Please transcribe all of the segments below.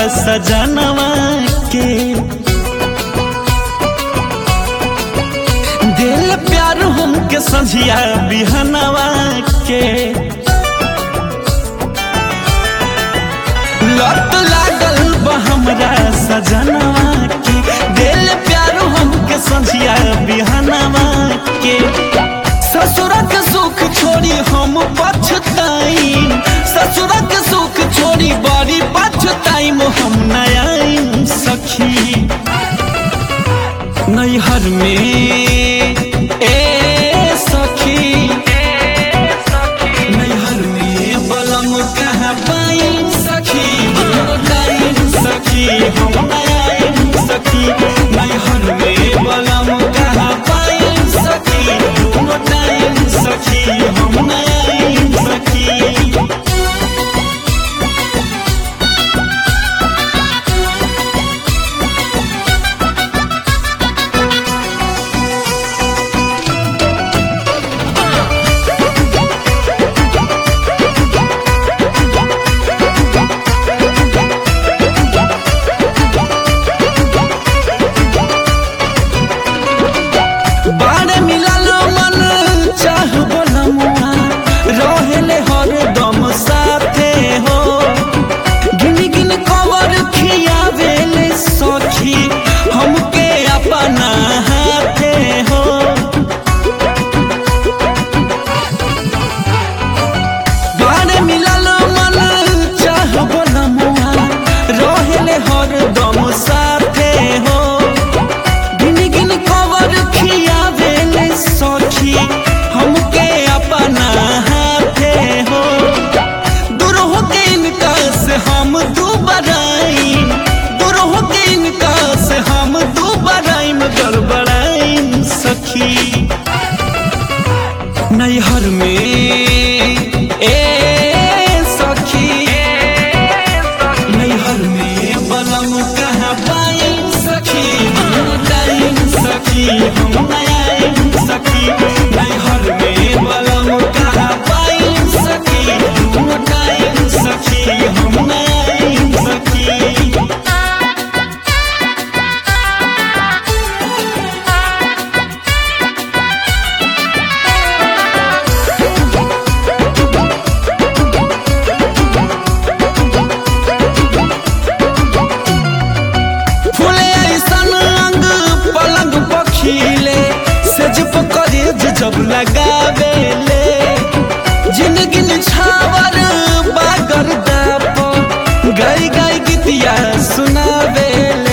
सजनवा के दिल प्यार हमके संझिया बिहनवा के लत लागल बा हमरा सजनवा के दिल प्यार हमके संझिया बिहनवा के ससुरक सुख छोड़ी हम पछताई ससुरक सुख छोड़ी बड़ी पछताई हम नया सखी नैहर में ए सखी नैहर में बलम कहाँ पाई सखी बताई सखी हम नया सखी नैहर में बलम कहाँ पाई सखी बताई सखी हम नया सखी बारे मिलल मन चाह बोलमुआ रहेले हर दम साथे हो गिन गिन कवर खियावेले सखी हमके अपना हाथे हो बारे मिलल मन चाह बोलमुआ रहेले हर दम साथे हो गिन गिन कवर खियावेले सखी हमके अपना हाथे हो दूर हो के इनका से हम दुबराई दूर हो के इनका से हम दुबराई में गड़बड़ाई सखी नैहर में ए सखी नैहर में बलम कहाँ पाई सखी बताई सखी हम नया सखी नैहर में बलम कहाँ पाई सखी बताई सखी हम नया सखी फूले ऐसन अंग पलंग पखीले सेज पकड़े जब लगावेले जिंदगी छावर बागर दाप गाय गाय गीतिया सुनावेले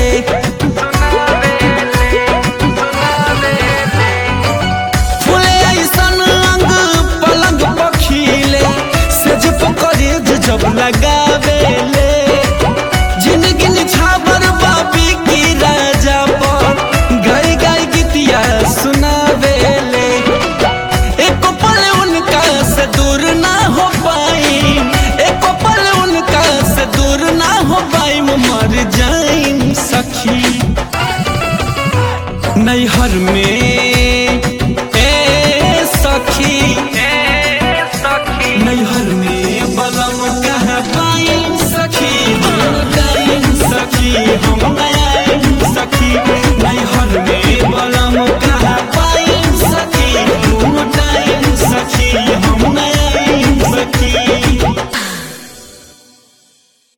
फूले ऐसन अंग पलंग पखीले सेज पकड़े जब लगावेले जिंदगी छावर बापी की राजा पर गाय गाय गीतिया सुनावेले एक पल उनका से दूर ना हो पाई एक पल उनका से दूर ना हो पाई मर जाई सखी नैहर में ए सखी नैहर में बलम कहाँ पाई सखी बताई सखी